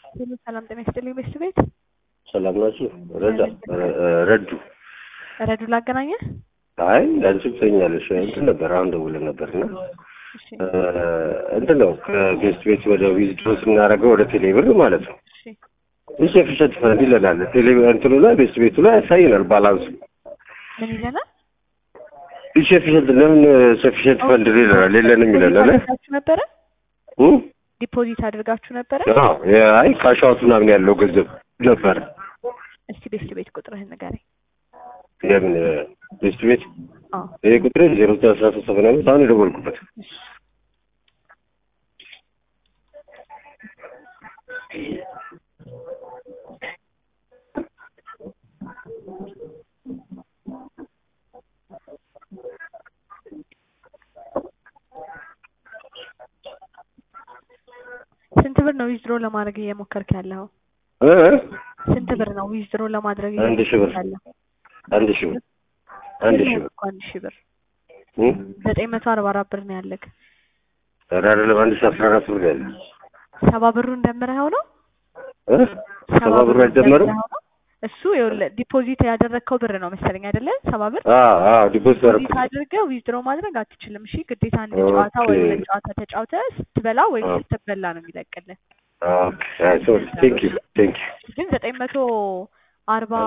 ሁሉ ሰላም ጤና ይስጥልኝ ቤት ቤት ሰላም ናችሁ? ረዳ ረዱ ረዱ ላገናኘ አይ አንቺ ትተኛለሽ እንትን ነበር አሁን ደውለን ነበርና እሺ እንትን ነው ከጌስት ቤት ወደ ዊዝድሮ ስናደርገው ወደ ቴሌብር ማለት ነው እሺ ይህ ሰፊሸንት ፈንድ ይለናል። ቴሌ እንትኑ ላይ ቤስት ቤቱ ላይ ያሳየናል ባላንሱ ምን ይለናል? ይህ ሰፊሸንት ለምን ሰፊሸንት ፈንድ ይለናል የለንም ይለናል። አድርጋችሁ ነበረ እ? ዲፖዚት አድርጋችሁ ነበረ? አዎ አይ ካሻውት ምናምን ያለው ገንዘብ ነበረ። እስቲ ቤት ቤት ቁጥርህን ንገረኝ። የምን ቤስት ቤት አዎ ይሄ ቁጥር ዜሮ ዘጠኝ አስራ ሶስት ሰባ አምስት አሁን የደወልኩበት እሺ ስንት ብር ነው ዊዝድሮ ለማድረግ እየሞከርክ ያለው? እ? ስንት ብር ነው ዊዝድሮ ለማድረግ አንድ ሺህ ብር። እየሞከርክ ያለው? አንድ ሺህ ብር አንድ ሺህ ብር እኮ አንድ ሺህ ብር እ? ዘጠኝ መቶ አርባ አራት ብር ነው ያለክ። ኧረ አይደለም አንድ ሺህ አስራ አራት ብር ያለ ሰባ ብሩን ደምረኸው ነው? እ? ሰባ ብር አይደመርም? ደምረኸው ነው? እሱ ይኸውልህ ዲፖዚት ያደረግከው ብር ነው መሰለኝ አይደለ? ሰባ ብር አዎ አዎ ዲፖዚት ዲፖዚት አደረኩት። አድርገህ ዊዝድሮ ማድረግ አትችልም። እሺ ግዴታ አንድ ኦኬ። ጨዋታ ወይ ሁለት ጨዋታ ተጫውተህ ስትበላ ወይም ኦኬ። ስትበላ ነው የሚለቅልህ። ኦኬ አይ ሶሪ ቴንክ ዩ ቴንክ ዩ ግን ዘጠኝ መቶ አርባ